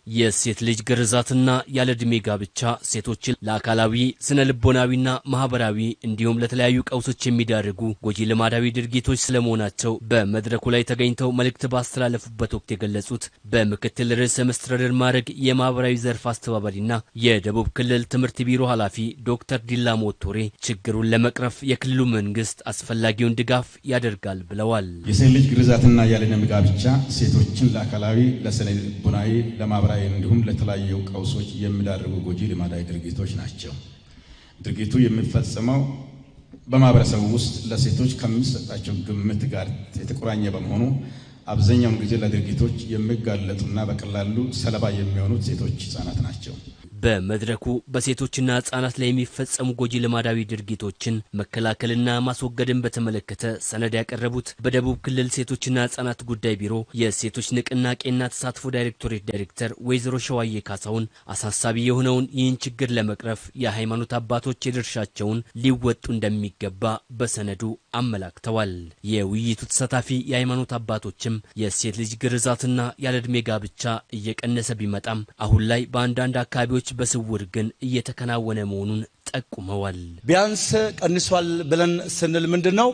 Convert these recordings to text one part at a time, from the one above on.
የሴት ልጅ ግርዛትና ያለ ዕድሜ ጋብቻ ሴቶችን ለአካላዊ ስነ ልቦናዊና ማህበራዊ እንዲሁም ለተለያዩ ቀውሶች የሚዳርጉ ጎጂ ልማዳዊ ድርጊቶች ስለመሆናቸው በመድረኩ ላይ ተገኝተው መልእክት ባስተላለፉበት ወቅት የገለጹት በምክትል ርዕሰ መስተዳድር ማዕረግ የማህበራዊ ዘርፍ አስተባባሪና የደቡብ ክልል ትምህርት ቢሮ ኃላፊ ዶክተር ዲላሞ ቶሬ ችግሩን ለመቅረፍ የክልሉ መንግስት አስፈላጊውን ድጋፍ ያደርጋል ብለዋል። የሴት ልጅ ግርዛትና ያለ ዕድሜ ጋብቻ ሴቶችን ለአካላዊ ለስነ ልቦናዊ ለማህበራዊ እንዲሁም ለተለያዩ ቀውሶች የሚዳርጉ ጎጂ ልማዳዊ ድርጊቶች ናቸው። ድርጊቱ የሚፈጸመው በማህበረሰቡ ውስጥ ለሴቶች ከሚሰጣቸው ግምት ጋር የተቆራኘ በመሆኑ አብዛኛውን ጊዜ ለድርጊቶች የሚጋለጡና በቀላሉ ሰለባ የሚሆኑት ሴቶች፣ ህጻናት ናቸው። በመድረኩ በሴቶችና ህጻናት ላይ የሚፈጸሙ ጎጂ ልማዳዊ ድርጊቶችን መከላከልና ማስወገድን በተመለከተ ሰነድ ያቀረቡት በደቡብ ክልል ሴቶችና ህጻናት ጉዳይ ቢሮ የሴቶች ንቅናቄና ተሳትፎ ዳይሬክቶሬት ዳይሬክተር ወይዘሮ ሸዋዬ ካሳሁን አሳሳቢ የሆነውን ይህን ችግር ለመቅረፍ የሃይማኖት አባቶች የድርሻቸውን ሊወጡ እንደሚገባ በሰነዱ አመላክተዋል። የውይይቱ ተሳታፊ የሃይማኖት አባቶችም የሴት ልጅ ግርዛትና ያለዕድሜ ጋብቻ እየቀነሰ ቢመጣም አሁን ላይ በአንዳንድ አካባቢዎች በስውር ግን እየተከናወነ መሆኑን ጠቁመዋል። ቢያንስ ቀንሷል ብለን ስንል ምንድን ነው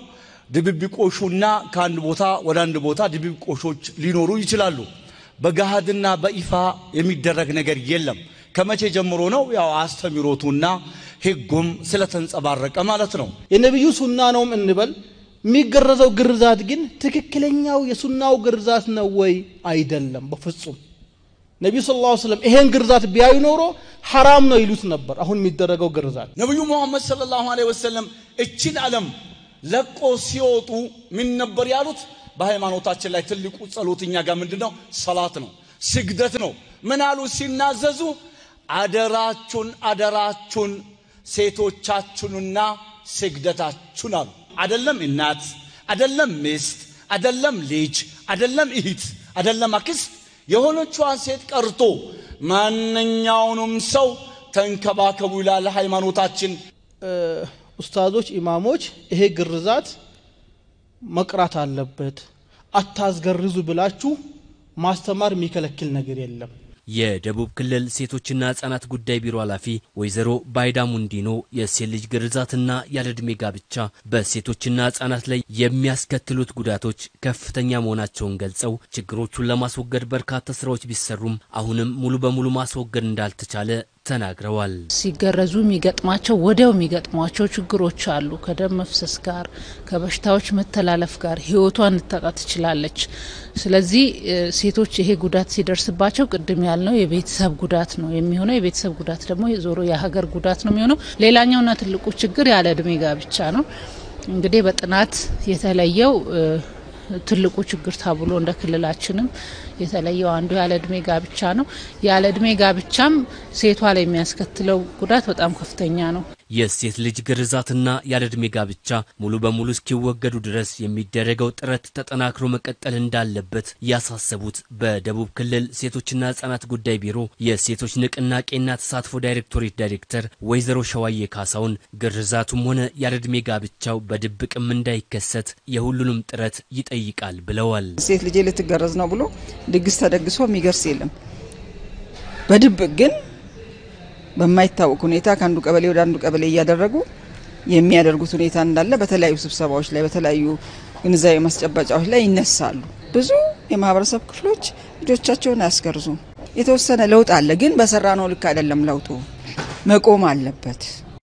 ድብብቆሹና ከአንድ ቦታ ወደ አንድ ቦታ ድብብቆሾች ሊኖሩ ይችላሉ። በገሃድና በይፋ የሚደረግ ነገር የለም። ከመቼ ጀምሮ ነው? ያው አስተሚሮቱና ሕጉም ስለተንጸባረቀ ማለት ነው። የነቢዩ ሱና ነውም እንበል የሚገረዘው ግርዛት ግን ትክክለኛው የሱናው ግርዛት ነው ወይ? አይደለም፣ በፍጹም ነቢዩ ሰለላሁ ዐለይሂ ወሰለም ይሄን ግርዛት ቢያዩ ኖሮ ሐራም ነው ይሉት ነበር። አሁን የሚደረገው ግርዛት ነቢዩ ሙሐመድ ሰለላሁ ዐለይሂ ወሰለም እችን ዓለም ለቆ ሲወጡ ምን ነበር ያሉት? በሃይማኖታችን ላይ ትልቁ ጸሎት እኛ ጋር ምንድን ነው? ሰላት ነው፣ ስግደት ነው። ምን አሉ ሲናዘዙ? አደራችሁን አደራችሁን ሴቶቻችሁንና ስግደታችሁን አሉ። አደለም እናት፣ አደለም ሚስት፣ አደለም ልጅ፣ አደለም እህት፣ አደለም አክስት የሆነቿን ሴት ቀርቶ ማንኛውንም ሰው ተንከባከቡ ይላል ሃይማኖታችን። ኡስታዞች፣ ኢማሞች ይሄ ግርዛት መቅራት አለበት አታስገርዙ ብላችሁ ማስተማር የሚከለክል ነገር የለም። የደቡብ ክልል ሴቶችና ህጻናት ጉዳይ ቢሮ ኃላፊ ወይዘሮ ባይዳ ሙንዲኖ የሴት ልጅ ግርዛትና ያለዕድሜ ጋብቻ በሴቶችና ህጻናት ላይ የሚያስከትሉት ጉዳቶች ከፍተኛ መሆናቸውን ገልጸው ችግሮቹን ለማስወገድ በርካታ ስራዎች ቢሰሩም አሁንም ሙሉ በሙሉ ማስወገድ እንዳልተቻለ ተናግረዋል። ሲገረዙ የሚገጥማቸው ወዲያው የሚገጥሟቸው ችግሮች አሉ። ከደም መፍሰስ ጋር፣ ከበሽታዎች መተላለፍ ጋር ህይወቷን ልታጣ ትችላለች። ስለዚህ ሴቶች ይሄ ጉዳት ሲደርስባቸው ቅድም ያልነው የቤተሰብ ጉዳት ነው የሚሆነው። የቤተሰብ ጉዳት ደግሞ ዞሮ የሀገር ጉዳት ነው የሚሆነው። ሌላኛውና ትልቁ ችግር ያለ እድሜ ጋብቻ ነው። እንግዲህ በጥናት የተለየው ትልቁ ችግር ተብሎ እንደ ክልላችንም የተለየው አንዱ ያለ እድሜ ጋብቻ ነው። ያለ እድሜ ጋብቻም ሴቷ ላይ የሚያስከትለው ጉዳት በጣም ከፍተኛ ነው። የሴት ልጅ ግርዛትና ያለ ዕድሜ ጋብቻ ሙሉ በሙሉ እስኪወገዱ ድረስ የሚደረገው ጥረት ተጠናክሮ መቀጠል እንዳለበት ያሳሰቡት በደቡብ ክልል ሴቶችና ህጻናት ጉዳይ ቢሮ የሴቶች ንቅናቄና ተሳትፎ ዳይሬክቶሬት ዳይሬክተር ወይዘሮ ሸዋዬ ካሳውን ግርዛቱም ሆነ ያለ ዕድሜ ጋብቻው በድብቅም እንዳይከሰት የሁሉንም ጥረት ይጠይቃል ብለዋል። ሴት ልጄ ልትገረዝ ነው ብሎ ድግስ ተደግሶ የሚገርስ የለም። በድብቅ ግን በማይታወቅ ሁኔታ ከአንዱ ቀበሌ ወደ አንዱ ቀበሌ እያደረጉ የሚያደርጉት ሁኔታ እንዳለ በተለያዩ ስብሰባዎች ላይ በተለያዩ ግንዛቤ ማስጨበጫዎች ላይ ይነሳሉ። ብዙ የማህበረሰብ ክፍሎች ልጆቻቸውን አያስገርዙም። የተወሰነ ለውጥ አለ፣ ግን በሰራ ነው ልክ አይደለም። ለውጡ መቆም አለበት።